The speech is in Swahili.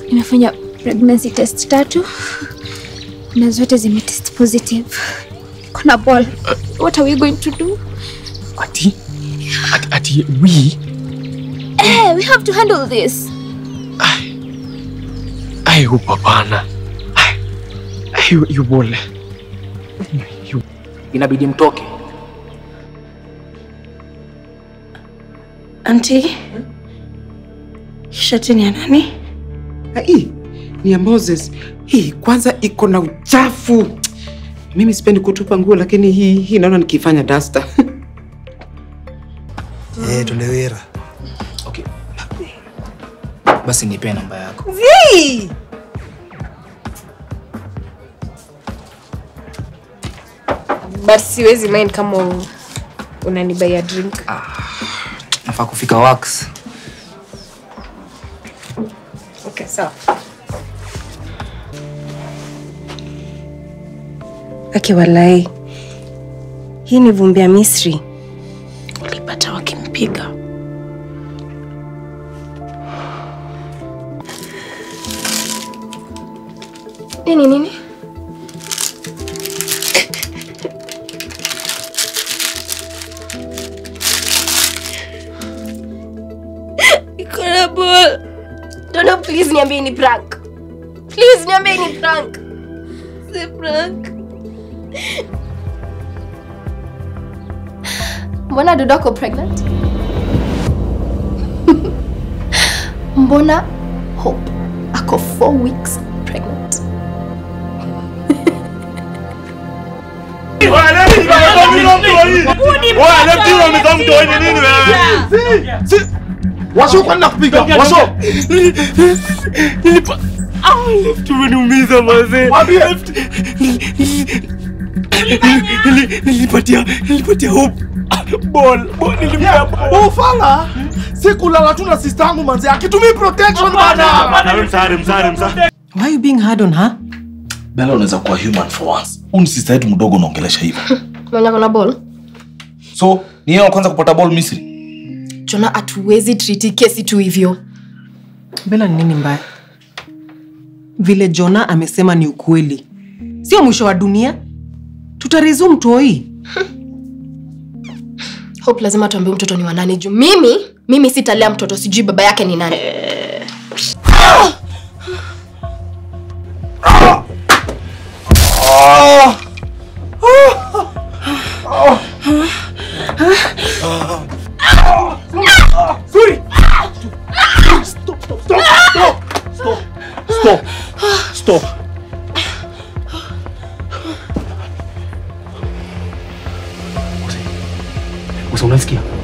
Nimefanya pregnancy test tatu na zote zimetest positive. Kuna ball. What are we going to do? Ati? Ati, ati we? Eh, we have to handle this. Ai, hu hapana. Ai, ai, yu- yu bole. Yu- inabidi mtoke. Anti, shati ni ya nani? Hii ni ya Moses. Hii kwanza iko na uchafu. Mimi sipendi kutupa nguo, lakini hii hii naona nikifanya dasta. Eh, tulewera. Okay. Basi nipe namba yako. but siwezi mind kama u- unanibaia drink Nafaa kufika wax. okay, sawa Ake walai, hii ni vumbi ya Misri. Ulipata wakimpiga. nini nini iko na ball dono please niambie ni prank please niambie ni prank si prank mbona dodo ako pregnant mbona hope ako four weeks pregnant Washo kwani nakupiga? Washo. Tumeniumiza mazee. Mwambie. Nili- Nilipatia nilipatia hope. Ball, ball nilimpea ball. Ufala. Sikulala tu na sister yangu manzi. Akitumii protection bana. Why are you being hard on her? Bella unaweza kuwa human for once. Huyu ni sister yetu mdogo unaongelesha hivyo. mwenye kona ball So, ni yeye wa kwanza kupata ball Misri. jona hatuwezi triti kesi tu hivyo Bella ni nini mbaya? Vile Jona amesema ni ukweli, sio mwisho wa dunia. Tutaresume toi. hope lazima tuambie mtoto ni wanani juu mimi mimi sitalea mtoto sijui baba yake ni nani Stop. Stop. Usa unasikia?